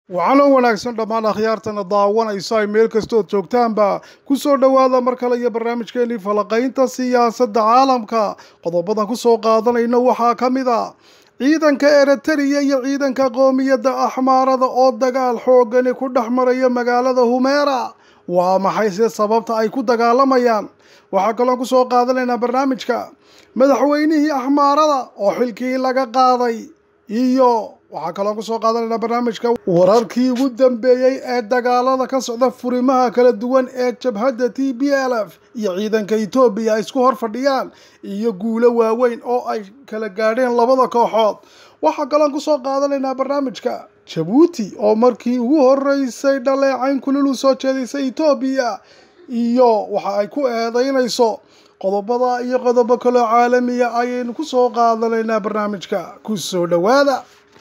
waxaana wanaagsan dhammaan akhyaartana daawanayso ay meel kastood joogtaanba ku soo dhowaada mar kale iyo barnaamijkeenii falaqaynta siyaasadda caalamka qodobadan ku soo qaadanayna waxaa ka mid a ciidanka eritariya iyo ciidanka qoomiyadda axmaarada oo dagaal xoogani ku dhex maraya magaalada humeera waa maxay se sababta ay ku dagaalamayaan waxaa kaloon ku soo qaadanaynaa barnaamijka madaxweynihii axmaarada oo xilkii laga qaaday iyo waxaa kaloo kusoo qaadanaynaa barnaamijka wararkii ugu dambeeyey ee dagaalada ka socda furimaha kala duwan ee jabhadda t b l f iyo ciidanka etoobiya ay isku hor fadhiyaan iyo guulo waaweyn oo ay kala gaadheen labada kooxood waxaa kaloon kusoo qaadanaynaa barnaamijka jabuuti oo markii ugu horeysay dhaleecayn kulil u soo jeedisay etoobiya iyo waxa ay ku eedeynayso qodobada iyo qodobo kaloo caalamiya ayaynu ku soo qaadanaynaa barnaamijka ku soo dhowaada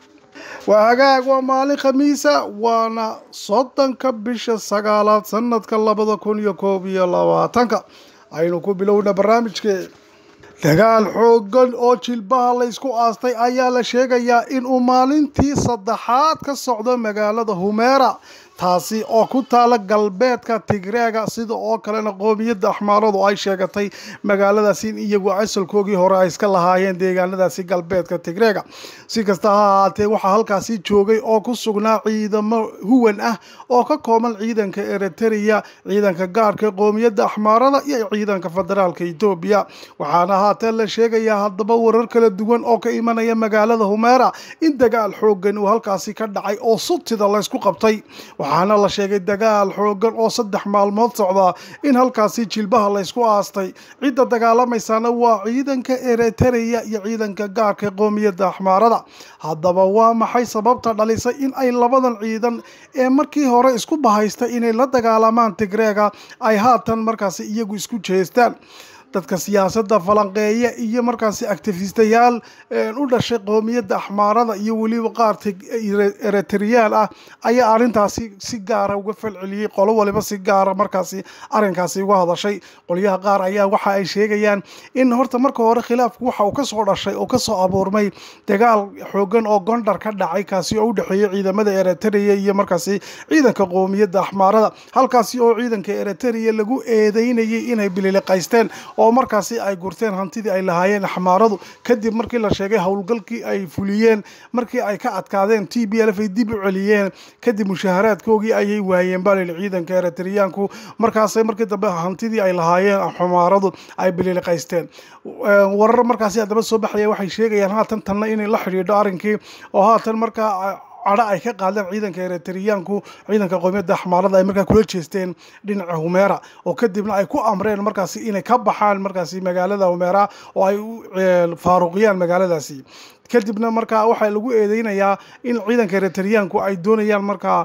waa hagaag waa maalin khamiisa waana soddonka bisha sagaalaad sanadka labada kun iyo koob iyo labaatanka aynu ku bilowna barnaamijkee dagaal xoogan oo jilbaha laysku aastay ayaa la sheegayaa inuu maalintii saddexaad ka socdo magaalada humeera taasi oo ku taala galbeedka tigreega sida oo kalena qoomiyadda axmaaradu ay sheegatay magaaladaasi in iyagu asalkoogii hore ay iska lahaayeen deegaanadaasi galbeedka tigreega si kasta ha ahaatee waxaa halkaasi joogay oo ku sugnaa ciidamo huwan ah oo ka kooban ciidanka eritariya ciidanka gaarhka qoomiyadda axmaarada iyo ciidanka federaalka etoobiya waxaana haatee la sheegayaa haddaba warar kala duwan oo ka imanaya magaalada humeera in dagaal xoogan uu halkaasi ka dhacay oo sutida laysku qabtay waxaana la sheegay dagaal xoogan oo saddex maalmood socdaa in halkaasi jilbaha laysku aastay cidda dagaalamaysaana waa ciidanka eritariya iyo ciidanka gaarka qoomiyadda axmaarada haddaba waa maxay sababta dhalisay in ay labadan ciidan ee markii hore isku bahaystay inay la dagaalamaan tigreega ay haatan markaasi iyagu isku jeestaan dadka siyaasadda falanqeeya iyo markaasi actifistayaal u dhashay qoomiyadda axmaarada iyo weliba qaar eritriyaal ah ayaa arrintaasi si gaara uga falceliyey qolo waliba si gaara markaasi arrinkaasi uga hadashay qolyaha qaar ayaa waxa ay sheegayaan in horta marka hore khilaafku waxa uu kasoo dhashay oo kasoo abuurmay dagaal xoogan oo gondar ka dhacay kaasi oo u dhexeeyey ciidamada eritrea iyo markaasi ciidanka qoomiyadda axmaarada halkaasi oo ciidanka eritrea lagu eedeynayay inay bililiqaysteen oo markaasi ay gurteen hantidii ay lahaayeen axmaaradu kadib markii la sheegay howlgalkii ay fuliyeen markii ay ka adkaadeen t b l f ay dib u celiyeen kadib mushaharaadkoogii ayay waayeen balil ciidanka eritriyaanku markaasay markii dambe hantidii ay lahaayeen axmaaradu ay bililiqaysteen warar markaasi haddaba soo baxaya waxay sheegayaan haatan tanna inay la xidhiidho arrinkii oo haatan markaa cadho ay ka qaadeen ciidanka eritriyaanku ciidanka qoomiyadda axmaarada ay markaa kula jeesteen dhinaca humeera oo kadibna ay ku amreen markaasi inay ka baxaan markaasi magaalada humeera oo ay faaruqiyaan magaaladaasi kadibna markaa waxaa lagu eedeynayaa in ciidanka eritriyaanku ay doonayaan markaa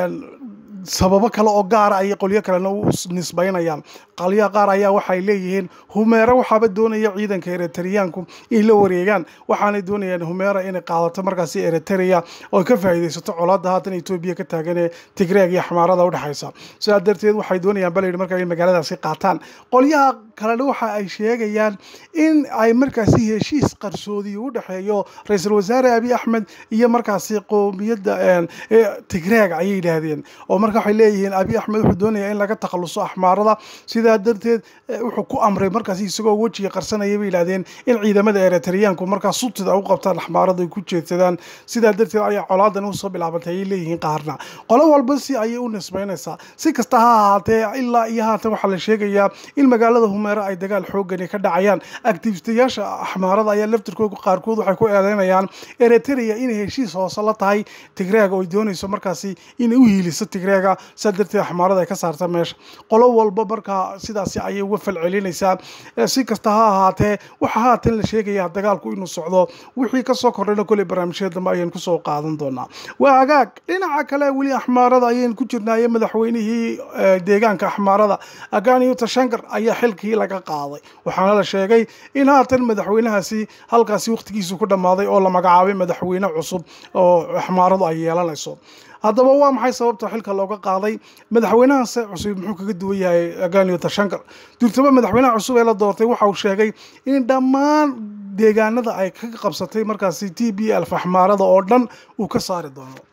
sababo kale oo gaara ayay qolyo kalena u nisbaynayaan qolyaha qaar ayaa waxay leeyihiin humeera waxaaba doonaya ciidanka eritriyaanku in la wareegaan waxaanay doonayaan humeera inay qaadato markaasi eritrea oo ka faa'iidaysato colaadda haatan etoobiya ka taagan ee tigreeg iyo xamaarada udhexaysa sidaa darteed waxay doonayaan balayidhi markaa in magaaladaasi qaataan qolyaha kalena waxa ay sheegayaan in ay markaasi heshiis qarsoodi u dhexeeyo ra-iisul wasaare abiy axmed iyo markaasi qoomiyadda tigreeg ayay yidhaahdeen oo marka waxay leeyihiin abiy axmed wuxuu doonayaa in laga takhaluso axmaarada sidaa darteed wuxuu ku amray markaasi isagoo wejiga qarsanaya bay yidhahdeen in ciidamada eritriyaanku markaa sutida u qabtaan axmaarada ay ku jeedsadaan sidaa darteed ayaa colaadan usoo bilaabantay ayay leeyihiin qaarna qolo walba si ayay u nisbaynaysaa si kasta ha ahaatee ilaa iyo haatan waxaa la sheegayaa in magaalada humeera ay dagaal xoogani ka dhacayaan activistayaasha axmaarada ayaa laftirkooda qaarkood waxay ku eedeynayaan eritrea inay heshiis hoose la tahay tigreega oo ay doonayso markaasi inay u hiiliso tigreega sidaa darteed axmaarada ay ka saarta meesha qolo walba markaa sidaasi ayay uga falcelinaysaa si kasta ha ahaatee waxaa haatan la sheegayaa dagaalku inuu socdo wixii kasoo kordhayna koley barnaamijyada dambe ayaynu kusoo qaadan doonaa waa hagaag dhinaca kale weli axmaarada ayaynu ku jirnaaye madaxweynihii deegaanka axmaarada aganiyo tashankar ayaa xilkii laga qaaday waxaana la sheegay in haatan madaxweynahaasi halkaasi wakhtigiisu ku dhammaaday oo la magacaabay madaxweyne cusub oo axmaaradu ay yeelanayso haddaba waa maxay sababta xilka looga qaaday madaxweynahaase cusub muxuu kaga duwan yahay aganiyo tashankar durtaba madaxweynaha cusub ee la doortay waxa uu sheegay in dhammaan deegaanada ay ka qabsatay markaasi t b l faxmaarada oo dhan uu ka saari doono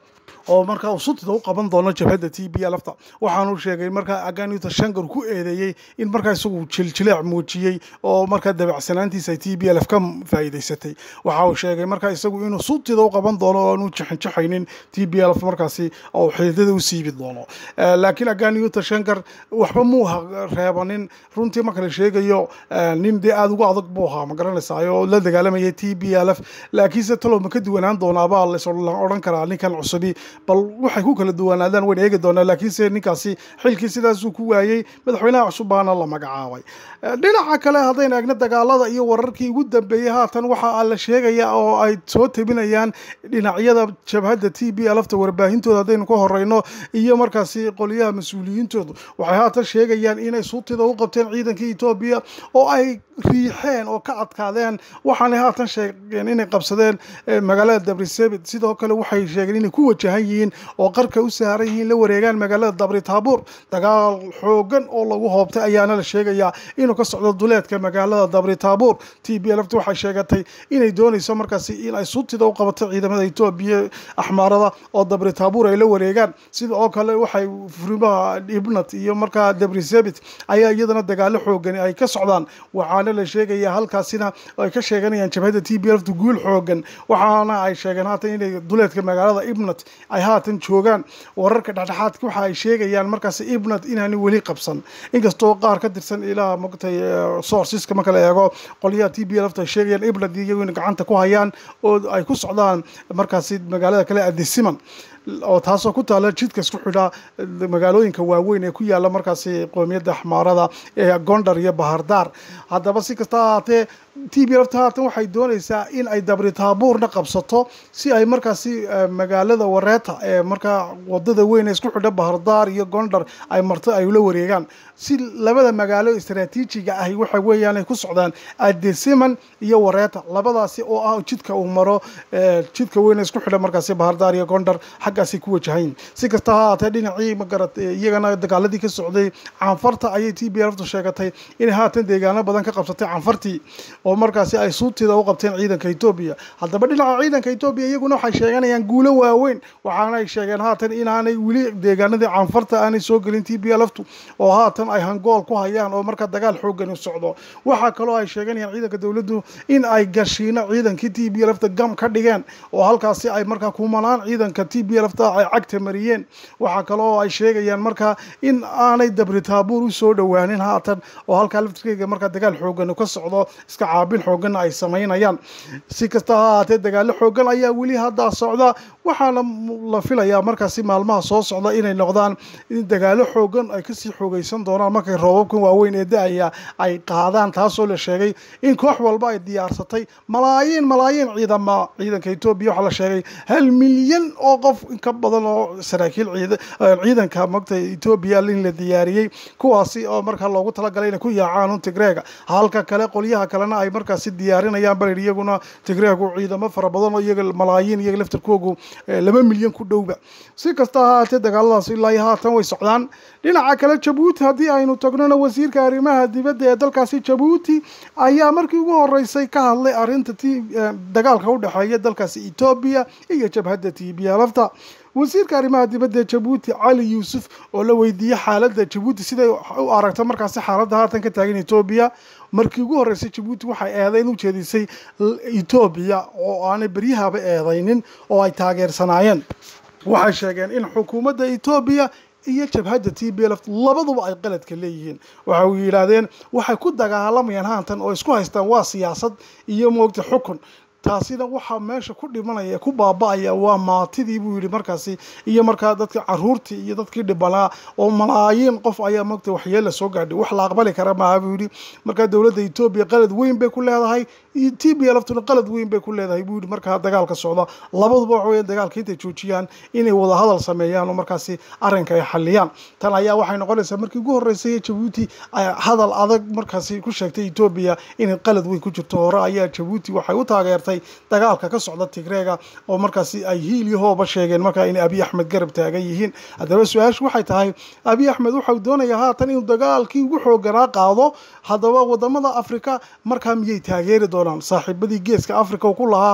oo markaa uu sutida u qaban doono jabhadda t b lfta waxaanu sheegay markaa aganita shangar ku eedeeyey in markaa isagu jiljileec muujiyey oo markaa dabacsanaantiisa ay t b lf ka faa'iidaysatay waxa uu sheegay markaa isagu inuu sutida u qaban doono oo aanu jixinjixaynin t b lf markaasi oo xididada u siibi doono laakiin aganita shangar waxba muu reebanin runtii marka la sheegayo nin dee aada ugu adag buu ahaa ma garanaysaa oo la dagaalamayay t b lf laakiinse talow ma ka duwanaan doonaabaa la odhan karaa ninkan cusubi bal waxay ku kala duwanaadaan wayn eegi doonaa laakiinse ninkaasi xilkii sidaasuu ku waayey madaxweynaha cusub baana la magacaabay dhinaca kale haddaynu eegno dagaalada iyo wararkii ugu dambeeyey haatan waxa la sheegaya oo ay soo tebinayaan dhinacyada jabhadda t b lfta warbaahintooda haddaynu ka horeyno iyo markaasi qoliyaha mas-uuliyiintoodu waxay haatan sheegayaan inay suutida u qabteen ciidankii etoobiya oo ay riixeen oo ka adkaadeen waxaanay haatan sheegeen inay qabsadeen magaalada dabrisebit sidoo kale waxay sheegeen inay ku wajahan yihiin oo qarka u saaran yihiin la wareegaan magaalada dabri taabuur dagaal xoogan oo lagu hoobtay ayaana la sheegayaa inuu ka socdo duleedka magaalada dabri taabuur t b lft waxay sheegatay inay doonayso markaasi in ay suutida u qabato ciidamada etoobiya axmaarada oo dabri taabuur ay la wareegaan sida oo kale waxay furimaha ibnat iyo markaa dabrisebit ayaa iyadana dagaalo xoogani ay ka socdaan waxaana la sheegaya halkaasina ay ka sheeganayaan jabhadda t b lfta guul xoogan waxaana ay sheegeen haatan inay duleedka magaalada ibnat ay haatan joogaan wararka dhexdhexaadka waxa ay sheegayaan markaas ibnat inaani weli qabsan inkastoo qaar ka tirsan ilaa mogtay sourceska marka la eego qolyaha t b lfta ay sheegayaan ibnat iyagu in gacanta ku hayaan oo ay ku socdaan markaasi magaalada kale adisiman oo taasoo ku taala jidka isku xidha magaalooyinka waaweyn ee ku yaala markaasi qoomiyadda axmaarada ee gondar iyo bahardaar haddaba si kasta ahaatee t b lfta haatan waxay doonaysaa in ay dabri taabuurna qabsato si ay markaasi magaalada wareeta ee markaa wadada weyn ee isku xidha bahardaar iyo gondar ay marto ay ula wareegaan si labada magaalo istaraatiijiga ahi waxa weeyaan ay ku socdaan adesiman iyo wareeta labadaasi oo ah jidka uu maro jidka weyn ee isku xidha markaasi bahardaar iyo gondar xaggaasi ku wajahayn si kasta ha ahaatee dhinacii magarat iyagana dagaaladii ka socday canfarta ayay t b lftu sheegatay inay haatan deegaano badan ka qabsatay canfartii oo markaasi ay suutida u qabteen ciidanka etoobiya haddaba dhinaca ciidanka etoobiya iyaguna waxay sheeganayaan guulo waaweyn waxaana ay sheegeen haatan inaanay weli deegaanadii canfarta aanay soo gelin t b lftu oo haatan ay hangool ku hayaan oo markaa dagaal xoogan u socdo waxaa kaloo ay sheeganayaan ciidanka dowladdu in ay gashiino ciidankii t b lfta gam ka dhigeen oo halkaasi ay markaa kumanaan ciidanka t b lfta ay cagta mariyeen waxaa kaloo ay sheegayaan markaa in aanay dabri taabuur u soo dhowaanin haatan oo halkaa laftirkeyga markaa dagaal xoogan ka socdo iska caabin xooganna ay samaynayaan si kasta ha ahaatee dagaalo xoogan ayaa weli haddaa socda waxaana la filayaa markaasi maalmaha soo socda inay noqdaan in dagaalo xoogan ay kasii xoogaysan doonaan markay roobabkan waaweyn ee da-aya ay qaadaan taasoo la sheegay in koox walba ay diyaarsatay malaayiin malaayiin ciidama ciidanka etoobiya waxaa la sheegay hal milyan oo qof ka badan oo saraakiil ciidanka mogta etoobiya in la diyaariyey kuwaasi oo markaa loogu talagalay inay ku yaacaan un tigreega halka kale qolyaha kalena ay markaasi diyaarinayaan bal iyaguna tigreegu ciidamo fara badan oo iyaga malaayiin iyaga laftarkoogu laba milyan ku dhowba si kasta ha ahaatee dagaaladaas ilaa iyo haatan way socdaan dhinaca kale jabuuti haddii aynu tagnona wasiirka arrimaha dibadda ee dalkaasi jabuuti ayaa markii ugu horeysay ka hadlay arrinta t dagaalka u dhexeeya dalkaasi etoobiya iyo jabhadda t b lfta wasiirka arrimaha dibadda ee jabuuti cali yuusuf oo la weydiiyey xaaladda jabuuti siday u aragto markaasi xaaladda haatan ka taagan etoobiya markii ugu horreysay jabuuti waxay eedayn u jeedisay etoobiya oo aanay beryahaba eedaynin oo ay taageersanaayeen waxay sheegeen in xukuumadda etoobiya iyo jabhadda t b lf labaduba ay qaladka leeyihiin waxa uu yidhaahdeen waxay ku dagaalamayaan haantan oo isku haystaan waa siyaasad iyo moogta xukun taasina waxaa meesha ku dhimanaya ku baaba-aya waa maatidii buu yidhi markaasi iyo markaa dadka caruurtii iyo dadkii dhibanaa oo malaayiin qof ayaa mogta waxyeella soo gaadhay wax la aqbali kara maaha buu yidhi markaa dowladda etoobiya qalad weyn bay ku leedahay t b laftuna qalad weyn bay ku leedahay buu yidhi markaa dagaalka socda labaduba waxa weya dagaalka intay joojiyaan inay wada hadal sameeyaan oo markaasi arrinka ay xaliyaan tan ayaa waxay noqonaysaa markii ugu horreysay jabuuti hadal adag markaasi ku sheegtay etoobiya inay qalad weyn ku jirto hore ayaa jabuuti waxay u taageertay dagaalka ka socda tigreega oo markaasi ay hiil iyo hooba sheegeen markaa inay abiy axmed garab taagan yihiin haddaba su-aashu waxay tahay abiy axmed waxau doonayaa haatan inuu dagaalkii ugu xooganaa qaado haddaba wadamada afrika markaa miyay taageeri doonaan saaxiibadii geeska africa ku lahaa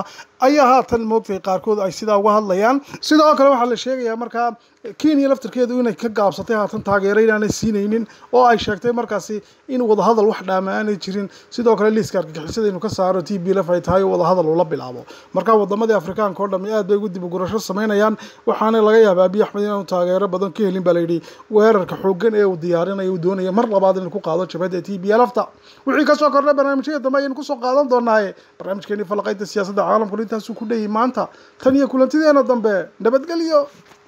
ayaa haatan moogtay qaarkood ay sidaa uga hadlayaan sidoo kale waxaa la sheegayaa markaa kenya laftarkeedu inay ka gaabsatay haatan taageero inaanay siinaynin oo ay sheegtay markaasi in wadahadal wax dhaama aanay jirin sidoo kale liiska argagixisada inuu ka saaro t b lf ay tahay oo wadahadal ula bilaabo marka wadamadii afrikaanka oo dhami aad bay ugu dib ugurasho samaynayaan waxaana laga yaabaa abiy axmed inaanu taageero badan ka helin baa layidhi weerarka xoogan ee uu diyaarinayo uu doonaya mar labaad inuu ku qaado jabhadda t b lfta wixii kasoo kordhay barnaamijyada dambe ayaynu kusoo qaadan doonaaye barnaamijkeeni falaqaynta siyaasadda caalamkuna intaasuu ku dheyi maanta tan iyo kulantideena dambe nabadgelyo